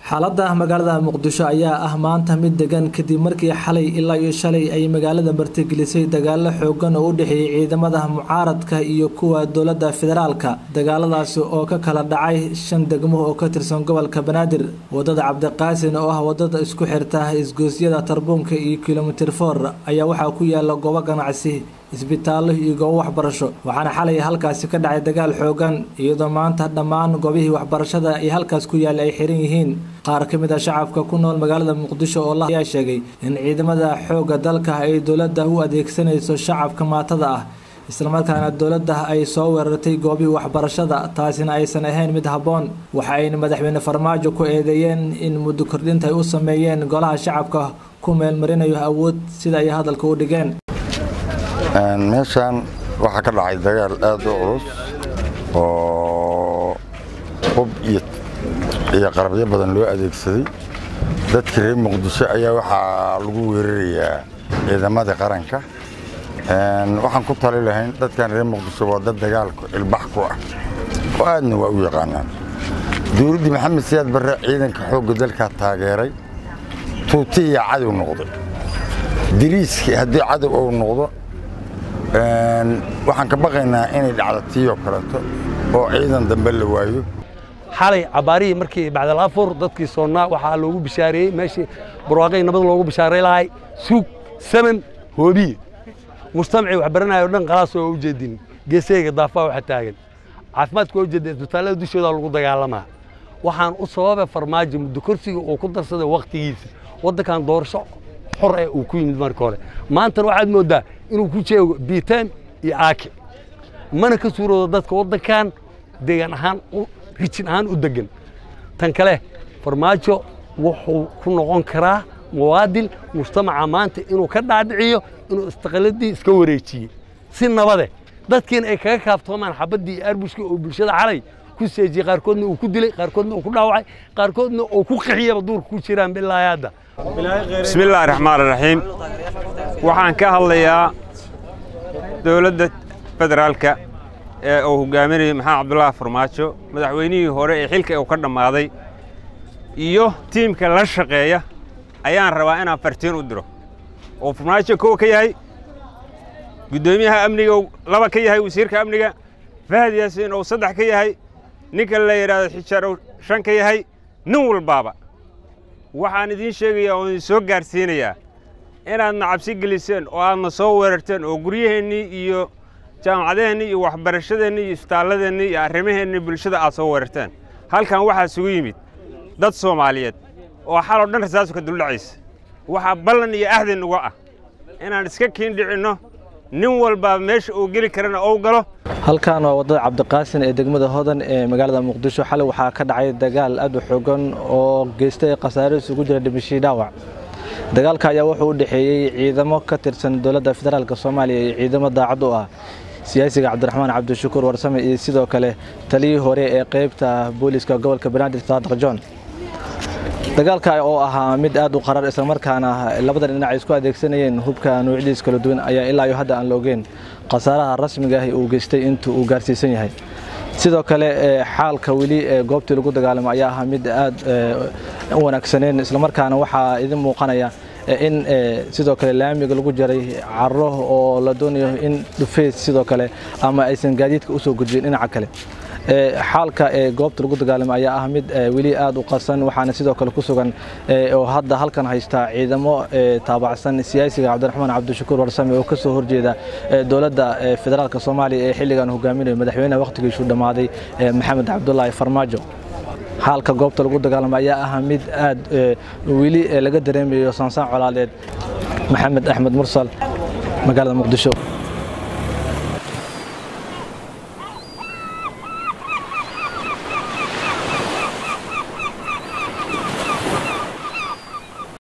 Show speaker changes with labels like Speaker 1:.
Speaker 1: xaaladda magaalada muqdisho ayaa ah maanta mid degan kadib markii xalay ilaa iyo shalay ay magaalada martigelisay dagaalo xoogan oo u dhexeeyey ciidamada mucaaradka iyo kuwa dowladda federaalka dagaaladaasi oo ka kala dhacay shan degmo oo ka tirsan gobolka banaadir wadada cabdiqaasin oo ah wadada isku xirta isgoosyada tarbuunka iyo kilomitir foor ayaa waxaa ku yaala goobo ganacsi isbitaallo iyo goobo waxbarasho waxaana xalay halkaasi ka dhacay dagaal xoogan iyadoo maanta dhammaan goobihii waxbarashada ay halkaas ku yaalla ay xiran yihiin qaar ka mid a shacabka ku nool magaalada muqdisho oo la ayaa sheegay in ciidamada xoogga dalka ay dowladda u adeegsanayso shacabka maatada ah islamarkaana dowladda ay soo weerartay goobihii waxbarashada taasina aysan ahayn mid habboon waxa ayna madaxweyne farmaajo ku eedeeyeen in muddo kordhinta ay u sameeyeen golaha shacabka ku meelmarinayo awood sida ay hadalka u dhigeen
Speaker 2: meeshaan waxaa ka dhacay dagaal aad u culus oo hub iyo qarabyo badan loo adeegsaday dadkii reer muqdisho ayaa waxaa lagu weerarayaa ciidamadii qaranka waxaan ku tali lahayn dadkan reer muqdisho waa dad dagaalku ilbax ku ah oo aadna waa u yaqaanaan dowladdii maxamed siyaad barre ciidanka xoogga dalkaa taageeray tuuti iyo cadow noqday diriiskii haddii cadow uu noqdo waxaan ka baqaynaa inay dhacdo tiiyoo kaleeto oo ciidan dambe la waayo
Speaker 3: xalay cabaarihii markii bacdal afur dadkii soonnaa waxaa loogu bishaareeyey meeshii barwaaqay nabad loogu bishaaray lahay suug saman hoobiye mujtamacii wax baranaya o dhan qalaas oo u jeedin geeseyga daafaa waxa taagan caafimaadka waa u jeeda isbitaallada dushoodaa lagu dagaalamaa waxaan u sababay farmaajo muddo korsiga uu ku darsaday wakhtigiisa waddankan doorasho xor eh uu ku yimid marka hore maantana waxaad mooddaa inuu ku jeego biitaan iyo aake mana ka suuroodo dadka waddankan deegaan ahaan rijin ahaan u degan tan kale farmaajo wuxuu ku noqon karaa muwaadin mujtamaca maanta inuu ka dhaadhiciyo inuu istiqaaladii iska wareejiyey si nabade dadkiina ay kaga kaaftoomaan xabaddii iyo arbushkii oo bulshada xalay ku seejiyey qaarkoodna uu ku dilay qaarkoodna uu ku dhaawacay qaarkoodna uu ku qixiyaba duurka ku jiraan bilaahi hadda
Speaker 4: bismillaahi raxmaan raxiim waxaan ka hadlayaa dowladda federaalka ee uu hogaaminayo maxamed cabdullaahi farmaajo madaxweynihii hore ee xilka uu ka dhammaaday iyo tiimka la shaqeeya ayaan rabaa inaan fartiin u diro oo farmaajo kow ka yahay guddoomiyaha amniga uu laba ka yahay wasiirka amniga fahad yaasiin uu saddex ka yahay ninka la yidhaahdo xijaar uu shan ka yahay nin walbaaba waxaan idiin sheegayaa oo idin soo gaarsiinayaa inaadna cabsi geliseen oo aadna soo weerarteen oo guryaheennii iyo jaamacadeennii iyo waxbarashadeennii iyo isbitaalladeennii iyo arrimaheennii bulshada aad soo weerarteen halkan waxaa isugu yimid dad soomaaliyeed oo xaloo dhan rasaasu ka duldhacaysa waxaa ballan iyo ahdan uga ah inaan iska kiindhicinno nin walbaa meesha uu geli karana ou galo
Speaker 1: halkan waa wadada cabdiqaasin ee degmada hodan ee magaalada muqdisho xalay waxaa ka dhacay dagaal aad u xoogan oo geystay khasaare isugu jira dhimashii dhaawac dagaalka ayaa wuxuu u dhexeeyey ciidamo ka tirsan dowladda federaalk soomaaliya iyo ciidamo daacad u ah siyaasiga cabdiraxmaan cabdishakuur warsame iyo sidoo kale taliyii hore ee qaybta booliiska gobolka banaadir saadiq john dagaalka oo ahaa mid aad u qarar islamarkaana labada dhinac ay isku adeegsanayeen hubka nuucyadiis kala duwan ayaa ilaa iyo hadda aan la ogeyn khasaaraha rasmiga ah uu geystay intuu uu gaarsiisan yahay sidoo kale xaalka weli ee goobtii lagu dagaalamo ayaa ahaa mid aad u wanaagsaneen islamarkaana waxaa idin muuqanaya in sidoo kale laamiga lagu jaray caro oo la doonayo in dhufeys sidoo kale ama aysan gaadiidka usoo gudbin dhinaca kale xaalka ee goobta lagu dagaalamo ayaa ah mid weli aad u qarsan waxaana sidoo kale ku sugan oo hadda halkan haysta ciidamo taabacsan siyaasiga cabdiraxmaan cabdishakuur warsame oo kasoo horjeeda dowladda federaalk soomaaliya ee xilligan hogaaminayo madaxweynaha wakhtigiisu dhammaaday maxamed cabdulaahi farmaajo xaalka goobta lagu dagaalamo ayaa ah mid aad weli laga dareemayo saansaan colaaleed maxamed axmed mursal magaalada muqdisho